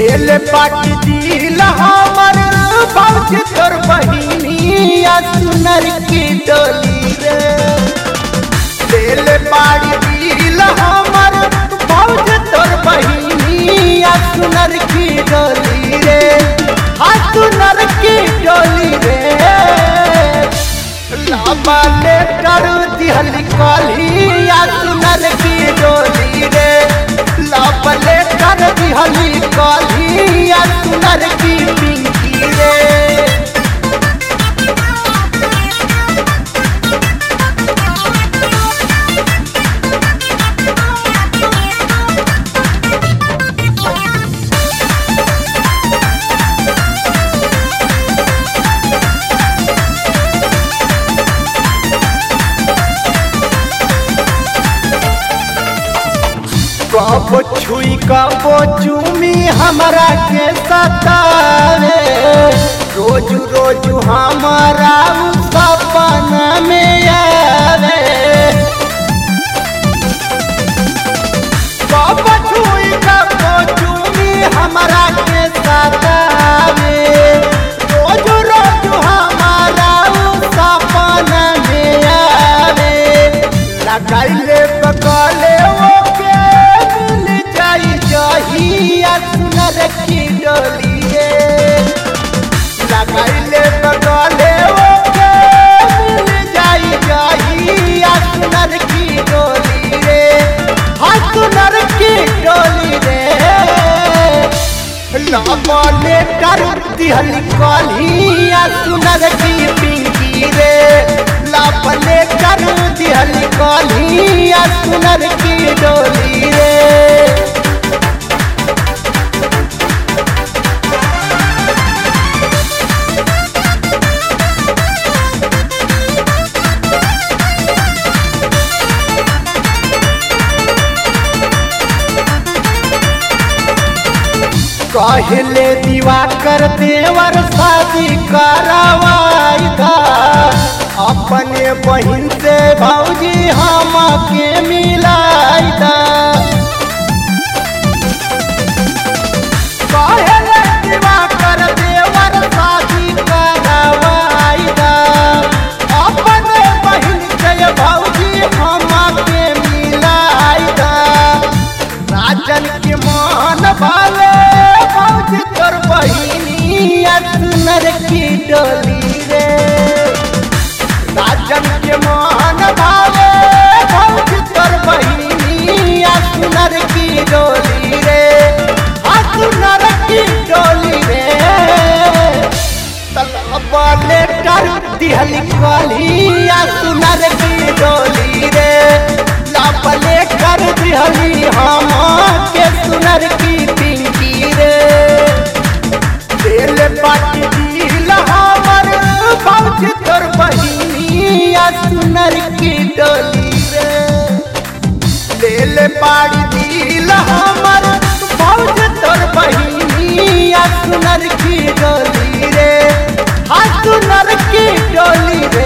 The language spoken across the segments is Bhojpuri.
दिल पाट दिल हमर बाबूजी तोर बहिनी आ सुनर की डोली रे दिल पाट दिल हमर बाबूजी तोर बहिनी आ सुनर की डोली रे आ सुनर की डोली रे लाबा ले करू दिहली काली आ सुनर की डोली रे लाबा ले कर दिहली काली आ सुनर की पिंकी रे कबो छुई कबो चूमी हमरा के सतावे रोज रोज हमारा उ सपना में आवे कबो छुई कबो चूमी हमरा के सतावे रोज रोज हमारा उ सपना में आवे लगाइले बकले ओके मिल जाई जहिया सुनर की डोलिए लगाइले बकले ओके मिल जाई जहिया सुनर की डोली रे हाँ सुनर की डोली रे लामले कर दिहली कालिया सुनर की पिंकी रे लापले कर दिहली कालिया सुनर की डोली रे कहले दीवा कर देवर शादी करवाई था अपने बहन से भौजी हम के मिलाई था कहले दीवा कर देवर शादी करवाई था अपने बहन से भौजी हम के मिलाई था राजन के मान भाले भौज तोर बहिनी सुनर की डोली रे राजन के मान भाले भौज तोर बहिनी सुनर की डोली रे आ सुनर की डोली रे तलबाले कर दिहली काली आ सुनर की डोली रे लापले कर दिहली हम के सुनर की पिंकी रे दिल पाट दिल हमर बाबूजी तोर बहिनी आ सुनर की डोली रे दिल पाट दिल हमर बाबूजी तोर बहिनी आ सुनर की डोली रे हाँ सुनर की डोली रे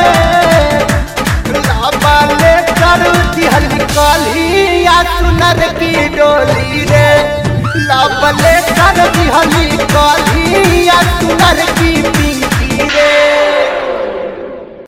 लाबाले कर दिहली कालिया सुनर की डोली रे लाबले कर दिहली कालिया सुनर